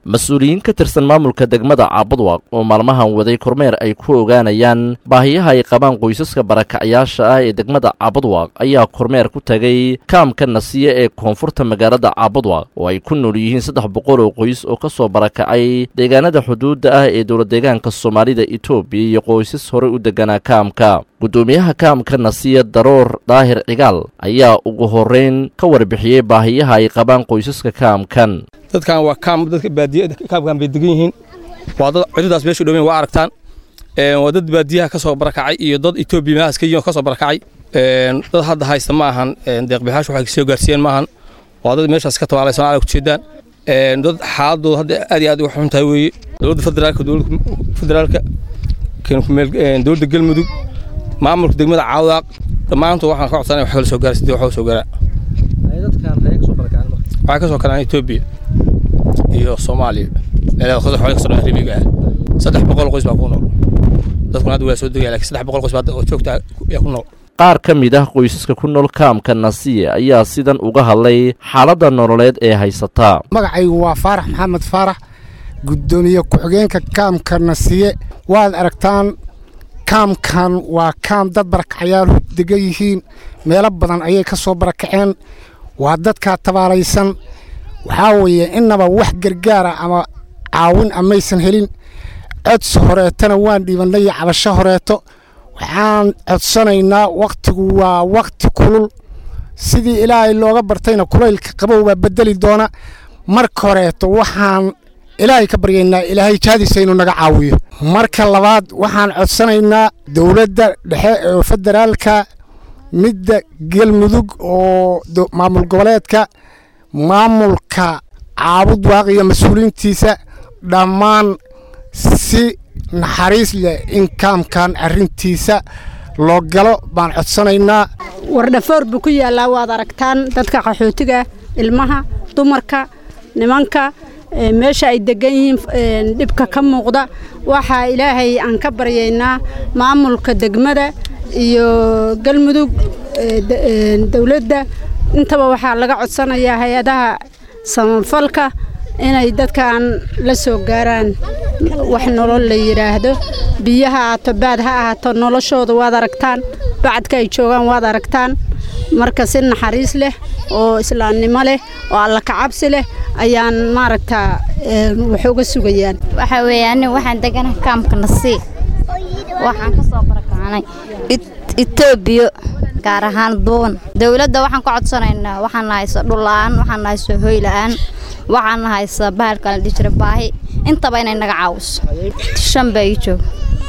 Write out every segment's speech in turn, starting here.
mas-uuliyiin ka tirsan maamulka degmada caabudwaaq oo maalmahan waday kormeer ay ku ogaanayaan baahiyaha ay qabaan qoysaska barakacyaasha ah ee degmada caabudwaaq ayaa kormeer ku tagay kaamka nasiye ee koonfurta magaalada caabudwaaq oo ay ku nool yihiin saddex boqol oo qoys oo ka soo barakacay deegaanada xuduudda ah ee dowladdeegaanka soomaalida etoobiya iyo qoysas horey u deganaa kaamka guddoomiyaha kaamka nasiya daroor daahir cigaal ayaa ugu horreyn ka warbixiyey baahiyaha ay qabaan qoysaska kaamkan dadkan waa kaam dadka baadiya kaamkan bay degan yihiin waa dad cududaas meesha dhoweyn waa aragtaan waa dad baadiyaha ka soo barakacay iyo dad etoobiya meelahaas ka yihiin oo ka soo barakacay dad hadda haysta ma ahan deeqbixaashu waxay soo gaarsiiyeen ma ahan waa dad meeshaas ka tabaalay soomaaliya ku jeedaan dad xaaladooda hadda aad iyo aad uga xun tahay weeye dowladda federaalka dowladda federaalka dowladda galmudug maamulka degmada caawdaaq dhammaantood waxaan ka codsanay wax kala soo gaara sidii wax soo gaaraa waxay ka soo karaan etoobiya iyo soomaaliya meelaha xoolaha ka soo dhan ribiga ah saddex boqol qoys baa ku nool dadkuna hadda waa soo degaya laakiin saddex boqol qoys baa oo joogta ayaa ku nool qaar ka mid ah qoysaska ku nool kaamka nasiye ayaa sidan uga hadlay xaaladda nololeed ee haysataa magacaygu waa faarax maxamed faarax guddoomiye ku-xigeenka kaamka nasiye waad aragtaan kaamkan waa kaam dad barakacyaal degan yihiin meelo badan ayay ka soo barakaceen waa dadkaa tabaalaysan waxaa weeye innaba wax gargaara ama caawin amaysan helin codsi horeetana waan dhiibannay iyo cabasho horeeto waxaan codsanaynaa wakhtigu waa wakhti kulul sidii ilaahay looga bartayna kulaylka qabow baa beddeli doona marka horeeto waxaan ilaahay ka baryaynaa ilaahay jaadiisa inuu naga caawiyo marka labaad waxaan codsanaynaa dowladda dhexe ee federaalka midda galmudug oo maamul goboleedka maamulka caabud waaqiga mas-uuliyiintiisa dhammaan si naxariis leh in kaamkan arrintiisa loo galo baan codsanaynaa wardhafoor buu ku yaallaa waad aragtaan dadka qaxootiga ilmaha dumarka nimanka meesha ay degan yihiin dhibka ka muuqda waxaa ilaahay aan ka baryaynaa maamulka degmada iyo galmudug dowladda intaba waxaa laga codsanayaa hay-adaha samafalka inay dadkan la soo gaaraan wax nolol la yidhaahdo biyo ha ahaato baad ha ahaato noloshooda waad aragtaan bacadka ay joogaan waad aragtaan marka si naxariis leh oo islaamnimo leh oo alla kacabsi leh ayaan maaragtaa wax uga sugayaan waxaa weeye anigu waxaan degana kaamka nasii waxaan ka soo barakacnay etoobiya gaar ahaan duuban dowladda waxaan ka codsanaynaa waxaan haysa dhulla-aan waxaan haysa hoy la-aan waxaan haysa bahalka la dhihi jira baahi intaba inay naga caawiso shan baa ii joog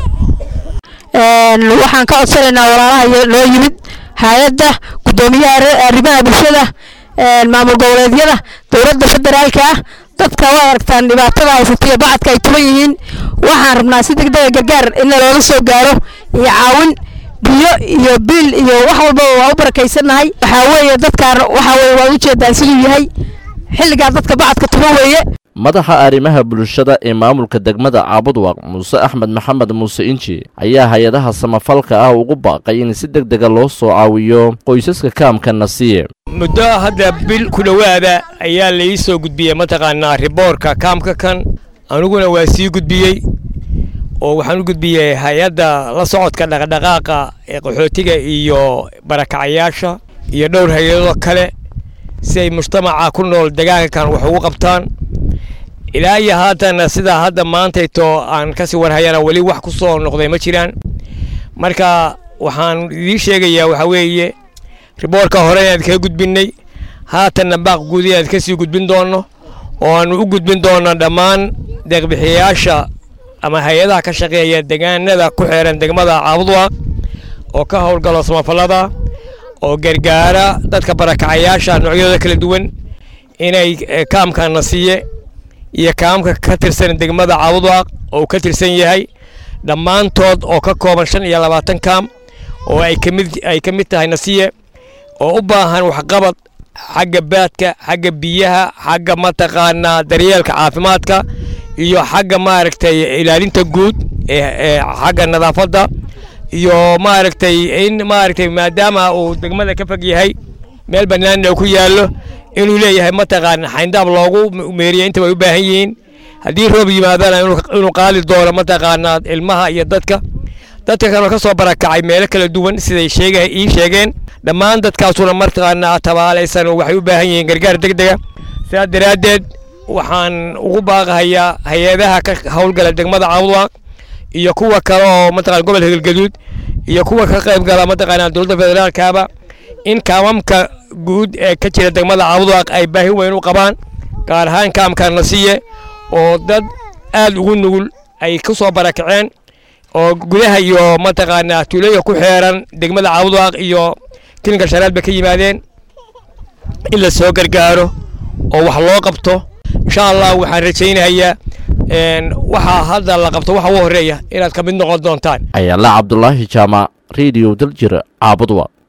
waxaan ka codsanaynaa walaalaha noo yimid hay-adda guddoomiyaha arrimaha bulshada maamul goboleedyada dowladda federaalka ah dadka waa aragtaan dhibaatada haysata iyo bacadka ay tuban yihiin waxaan rabnaa si degdega gargaar in looga soo gaaro iyo caawin biyo iyo biil iyo wax walbaba waa u barakaysannahay waxaa weeye dadkaan waxaa weye waad ujeedaan siduu yahay xilligaa dadka bacadka tuban weeye madaxa arrimaha bulshada ee maamulka degmada caabudwaq muuse axmed maxamed muuse inji ayaa hay-adaha samafalka ah ugu baaqay in si deg dega loo soo caawiyo qoysaska kaamka nasiye muddo hadda bil ku dhowaada ayaa la ii soo gudbiyey mataqaanaa riboorka kaamka kan aniguna waa sii gudbiyey oo waxaan u gudbiyey hay-adda la socodka dhaqdhaqaaqa ee qaxootiga iyo barakacayaasha iyo dhowr hay-adoo kale si ay mujtamaca ku nool degaankan wax ugu qabtaan ilaa iyo haatana sidaa hadda maantayto aan kasii warhayana weli wax ku soo noqday ma jiraan marka waxaan idiin sheegayaa waxaa weeye riboorka hore inaad kaga gudbinnay haatanna baaq guud inaad kasii gudbin doonno oo aanu u gudbin doonno dhammaan deeqbixiyayaasha ama hay-adaha ka shaqeeya degaanada ku xeeran degmada caabudwaaq oo ka howlgalo samafallada oo gargaara dadka barakacayaasha noocyadooda kala duwan inay kaamka nasiye iyo kaamka ka tirsan degmada caabudwaaq oo uu ka tirsan yahay dhammaantood oo ka kooban shan iyo labaatan kaam oo ay kamid ay ka mid tahay nasiye oo u baahan waxqabad xagga baadka xagga biyaha xagga mataqaanaa daryeelka caafimaadka iyo xagga maaragtay ilaalinta guud ee xagga nadaafadda iyo maaragtay in maaragtay maadaama uu degmada ka fog yahay meel bannaanna ku yaallo inuu leeyahay mataqaana xayndaab loogu meeriya inta way u baahan yihiin haddii roob yimaadana inuu qaali doono mataqaanaa ilmaha iyo dadka dadka kaloo ka soo barakacay meelo kala duwan siday sheega ii sheegeen dhammaan dadkaasuna mataqaanaa tabaalaysan oo waxay u baahan yihiin gargaar deg dega sidaas daraaddeed waxaan ugu baaqahayaa hay-adaha ka howlgala degmada caabudwaaq iyo kuwa kale oo mataqana gobolka galgaduud iyo kuwa ka qayb gala mataqaanaa dowladda federaalkaaba in kaamamka guud ee ka jira degmada caabudwaaq ay baahi weyn u qabaan gaar ahaan kaamka nasiye oo dad aad ugu nugul ay ku soo barakaceen oo gudaha iyo mataqaanaa tuulooyinka ku xeeran degmada caabudwaaq iyo kilinka shanaad bay ka yimaadeen in la soo gargaaro oo wax loo qabto insha allah waxaan rajaynayaa waxaa hadda la qabto waxa ugu horreeya inaad ka mid noqon doontaan ayaala cabdulaahi jaamac radio daljir caabudwa